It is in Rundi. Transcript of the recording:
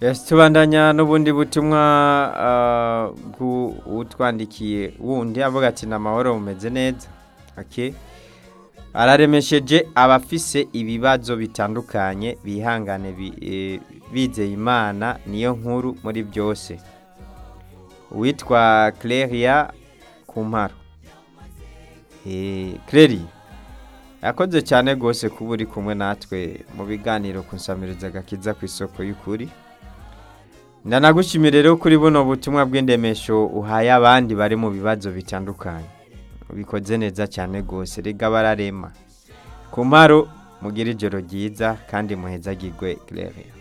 Yes, tubandanya n'ubundi butumwa ah, bw'utwandikiye wundi avuga ati ni amahoro mumeze neza okay. araremesheje abafise ibibazo bitandukanye bihangane bi- eh, bizeye imana niyo nkuru muri byose uwitwa Cleria Kumparo Eh, Cleria yakoze cyane rwose kuba uri kumwe natwe mu biganiro ku nsamiriza agakiza ku isoko y'ukuri ndanagushimira rero kuri buno butumwa bw'indemesho uhaye abandi bari mu bibazo bitandukanye ubikoze neza cyane rwose rega bararema ku mparo mugire ijoro ryiza kandi muhezagirwe Claire